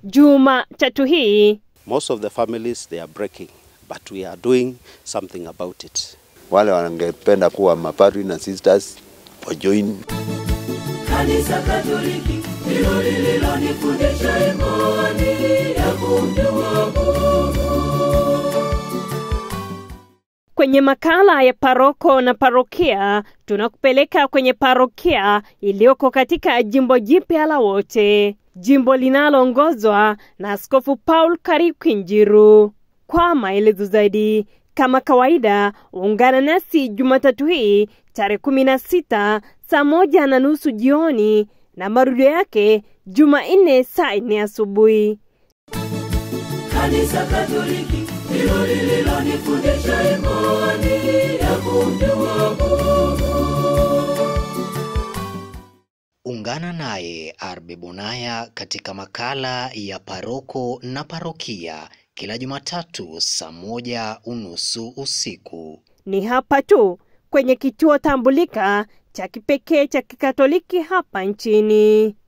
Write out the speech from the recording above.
Jumatatu hii. Most of the families they are breaking, but we are doing something about it. Wale wangependa kuwa mapadri na sisters wajoin. Kanisa Katoliki ndilo lililonifundisha imani ya kumjua Mungu. Kwenye makala ya paroko na parokia, tunakupeleka kwenye parokia iliyoko katika jimbo jipya la Wote, jimbo linaloongozwa na Askofu Paul Kariuki Njiru. Kwa maelezo zaidi, kama kawaida, ungana nasi Jumatatu hii tarehe kumi na sita saa moja na nusu jioni na marudio yake Jumanne saa nne asubuhi. Kanisa Katoliki ndilo lililonifundisha imani ya kumjua Mungu. Ungana naye Arbe Bonaya katika makala ya paroko na parokia kila Jumatatu saa moja unusu usiku. Ni hapa tu kwenye kituo tambulika cha kipekee cha Kikatoliki hapa nchini.